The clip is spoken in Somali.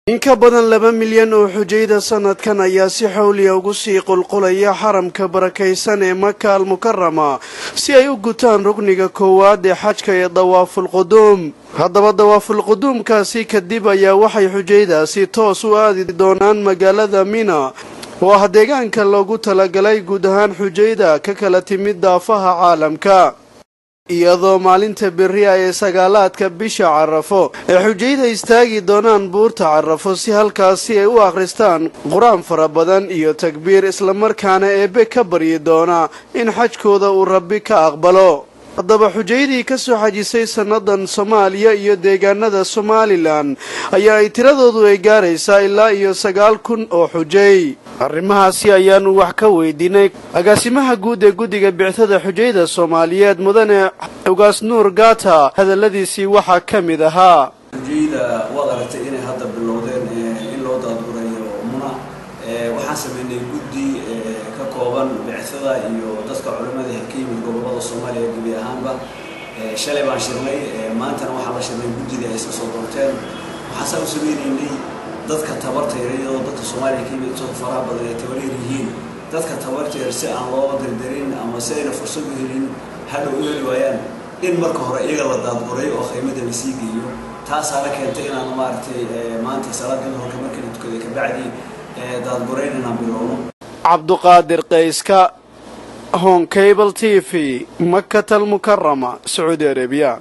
in ka badan laba milyan oo xujayda sanadkan ayaa si xawliya ugu sii qulqulaya xaramka barakaysan ee maka al mukarama si ay u gutaan rukniga koowaad ee xajka ee dawaafulquduum haddaba dawaafulquduumkaasi kadib ayaa waxay xujaydaasi toos u aadi doonaan magaalada mina oo ah deegaanka loogu talagalay guud ahaan xujayda ka kala timid daafaha caalamka iyadoo maalinta beriya ee sagaalaadka bisha carafo ee xujayda istaagi doonaan buurta carafo si halkaasi ay u akhristaan qur-aan fara badan iyo takbiir islamarkaana eebbe ka baryi doona in xajkooda uu rabbi ka aqbalo haddaba xujaydii ka soo xajisay sannadan soomaaliya iyo deegaanada somalilan ayaa ay tiradoodu ay gaaraysaa ilaa iyo sagaal kun oo xujay arrimahaasi ayaanu wax ka weydiinay agaasimaha guud ee guddiga bictada xujayda soomaaliyeed mudane ugaas nuur gaata hadalladiisii waxaa ka mid ahaa xujayda waad aragtay inay hadda bilowdeen in loo daadgurayo muna waxaan sameynay guddi ka kooban bictada iyo dadka culimmada ka yimid gobollada soomaaliya gebi ahaanba shalay baan shirnay maantana waxaa la shirnay guddida ay iska soo doorteen waxaasaa u sameynaynay dadka tabartayra iyadoo dadka soomaaliya ka yimid intooda faraha badan ay tabaryar yihiin dadka tabartayr si aan loo dardarin ama si ayna fursad u helin hadhow u heli waayaan in marka hore iyaga la daadguray oo qiimada la sii geeyo taasaana keentay inaan maaragtay maanta salaada duhurka markii la tukaday kabacdi daadgurayn inaan bilowno cabduqaadir qayska hon cable t v makatal mukarama sacuudi arabiya